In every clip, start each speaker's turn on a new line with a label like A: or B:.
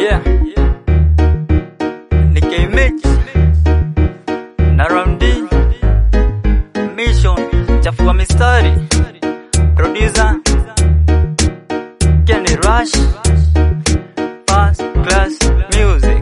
A: Yeah. Ni K-Mix. Na Round D. Mission. Chafua mistari. Producer. Kenny Rush. First Class Music.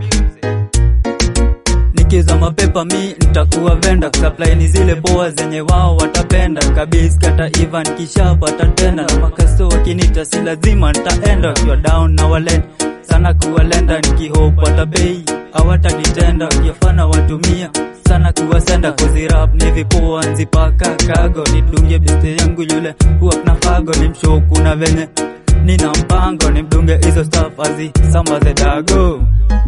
A: Nikiuza mapepa mi nitakuwa venda supply ni zile poa zenye wao watapenda kabisa kata Ivan kishapata tena na makasto wakinita si lazima nitaenda kiwa down na walen sana kuwalenda nikihope watapei hawatanitenda kiafana watumia sana kuwasenda kozi rap ni vipoa nzipaka kago nidunge beste yangu yule huwa na fago ni mshoku na venye nina mpango nimdunge hizo stuff azi sambaze dago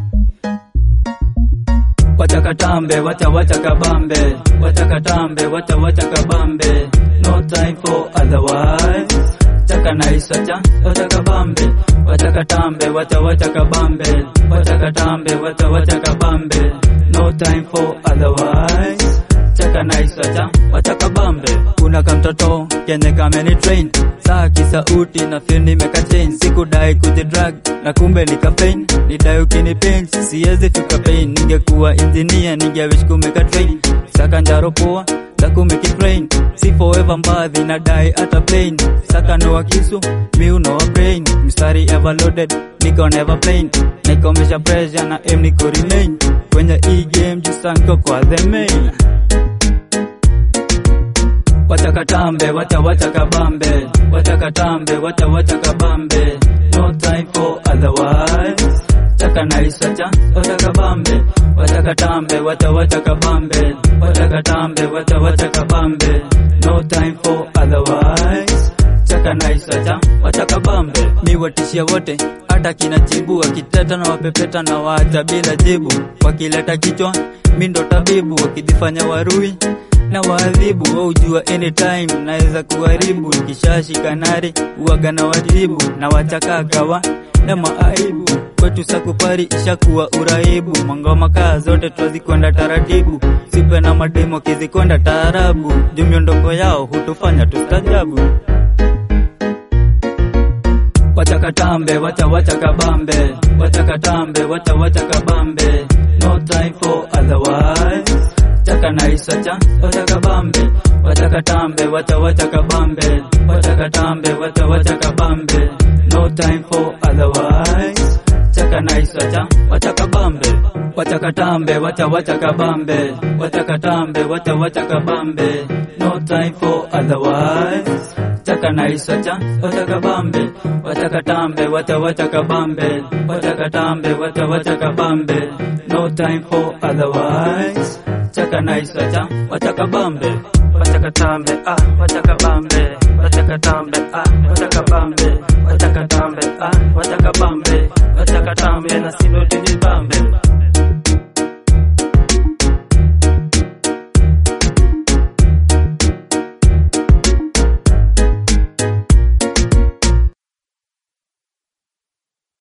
A: Wacha katambe, wacha wacha kabambe, wacha katambe, wacha wacha kabambe. No time for otherwise. Chaka nice, wacha wacha kabambe, wacha katambe, wacha wacha kabambe, wacha katambe, wacha wacha kabambe. No time for otherwise. Chaka nice, wacha wacha kabambe. Kuna kamtoto kenye kameni train saa kisauti na feel nimeka change, sikudai kujidrag na kumbe nika pain, nidai ukini pain, siwezi fika pain. Ningekuwa engineer ningewish kumeka train, saka njaro poa za kumeki train, si forever mbadhi na dai hata plain, saka noa kisu mi unoa brain, mstari ever loaded niko never plain, nikomesha pressure na aim niko remain kwenye hii game jusanko kwa the main Wacha katambe, wacha wacha kabambe, wacha katambe, wacha wacha kabambe. No time for otherwise. Chaka nice, wacha wacha kabambe, wacha katambe, wacha wacha kabambe, wacha katambe, wacha wacha kabambe. No time for otherwise. Chaka nice, wacha wacha kabambe. Mi watishia wote hata kina chibu wakiteta na wapepeta na waacha bila jibu, wakileta kichwa mi ndo tabibu, wakijifanya warui na waadhibu waujua anytime naweza kuharibu nikishashika nari uwaga na wajibu na wachakakawa na maaibu kwetu sakupari ishakuwa uraibu mangoma kaa zote twazikwenda taratibu sipe na mademo kizikwenda taarabu juu miondoko yao hutufanya tustajabu wacha katambe wacha wacha kabambe wacha katambe wacha wacha kabambe no time for otherwise chaka nice wacha wacha kabambe wacha katambe wacha wacha kabambe wacha katambe wacha wacha kabambe no time for otherwise chaka nice wacha wacha kabambe wacha katambe wacha wacha kabambe wacha katambe wacha wacha kabambe no time for otherwise chaka nice wacha wacha kabambe wacha katambe wacha wacha kabambe wacha katambe wacha wacha kabambe no time for otherwise chaka nice wacha wacha kabambe wacha katambe ah wacha kabambe wacha katambe ah wacha kabambe wacha katambe ah wacha kabambe wacha katambe na sino tujibambe